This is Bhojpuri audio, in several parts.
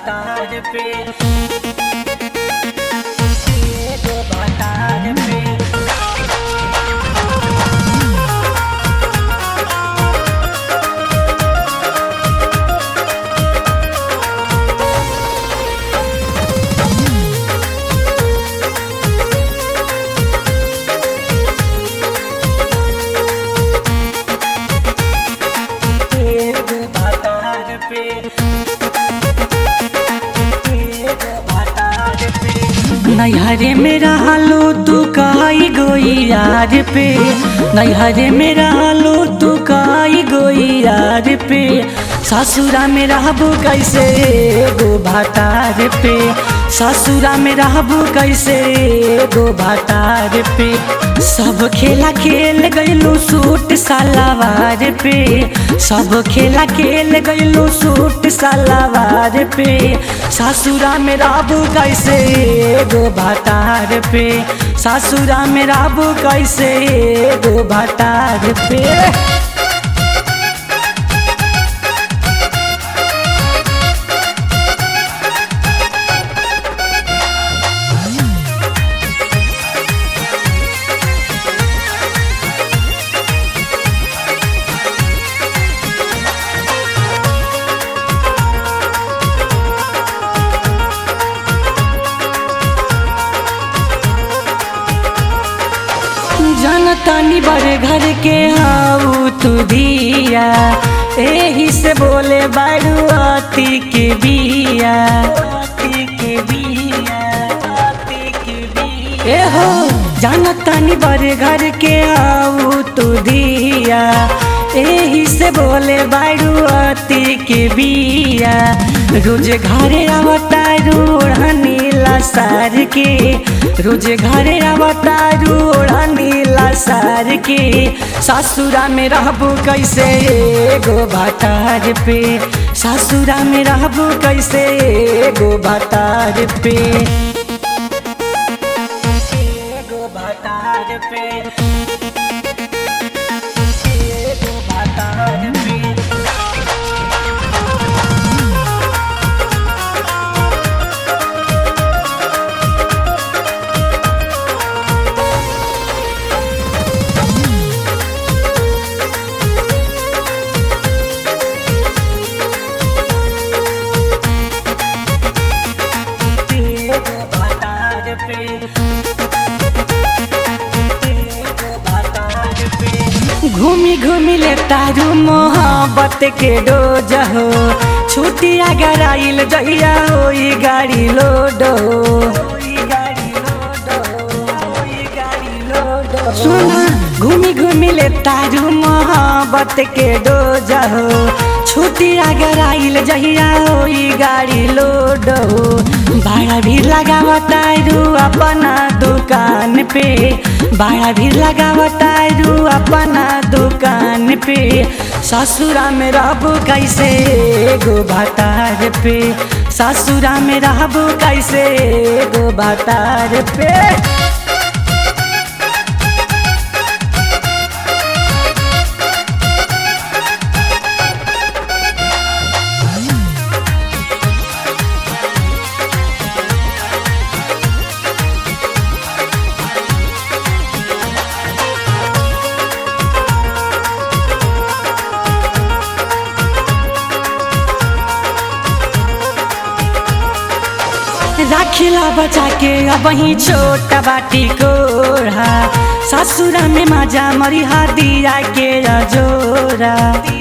भातार पे एगो भातार पे एगो भातार पे एगो भातार पे नैहरे में रहलो तू काई गोई यार पे नैहरे में रहलो तू काई गोई यार पे ससुरा में रहबू कैसे एगो भातार पे ससुरा में रहबू कैसे एगो भातार पे सब खेला खेल गइलू सूट सलवार पे सब खेला खेल गइलू सूट सलवार पे ससुरा में रहबू कैसे एगो भातार पे ससुरा में रहबू कैसे एगो भातार पे जनतानी बड़े घर के हाउ तू दिया एही से बोले बारू अति के बिया अति के बिया अति के बिया ए हो जनतानी बड़े घर के हाउ तू दिया एही से बोले बारू अति के बिया रोज घरे आवता रूढ़नी सार के रोज घरे आवता रूढ़नी सार के ससुरा में रहबू कैसे एगो भातार पे ससुरा में रहबू कैसे एगो भातार पे एगो भातार पे एगो भातार पे एगो भातार पे एगो भातार पे घूमी घूमी ले तारू मोहब्बत के डोज हो छुट्टी अगर आइल जहिया होई गाड़ी लोड हो सुना घूमी घूमी ले तारू मोहब्बत के डोज हो छुट्टी अगर आइल जहिया होई गाड़ी लोड हो भाड़ा भी लगावतारू अपना दुकान पे भाड़ा भी लगावतारू अपना दुकान पे ससुरा में रहबू कैसे एगो भातार पे ससुरा में रहबू कैसे एगो भातार पे राखिला बचा के अब ही छोटा बाटी कोढ़ा ससुरा में मजा मरिहा दिया के जोरा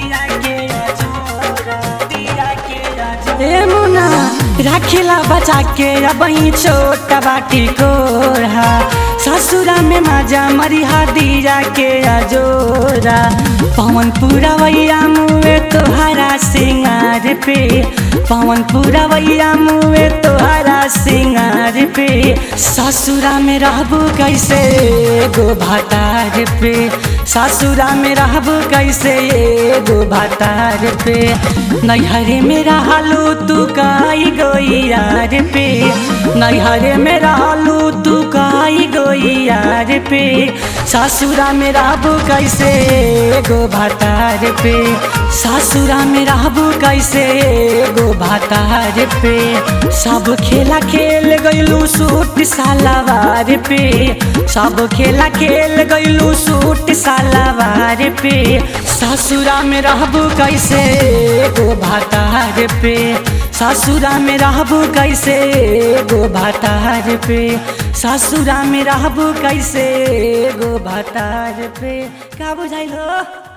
ए मुना राखिला बचा के अब ही छोटा बाटी कोढ़ा ससुरा में मजा मरिहा दिया के जोरा पवन पूरा वैया मुए तोहरा सिंगार पे पवन पूरा वैया मुए तोहरा सिंगार पे ससुरा में रहबू कैसे एगो भातार पे ससुरा में रहबू कैसे एगो भातार पे नैहरे में रहलू तू काई गोई यार पे नैहरे में रहलू तू काई गोई यार पे ससुरा में रहबू कैसे गो भातार पे ससुरा में रहबू कैसे गो भातार पे सब खेला खेल गइलू सूट सालावार पे सब खेला खेल गइलू सूट सालावार पे ससुरा में रहबू कैसे गो भातार पे ससुरा में रहबू कैसे गो भातार पे ससुरा में रहबू कैसे गो भातार पे का बुझाइल हो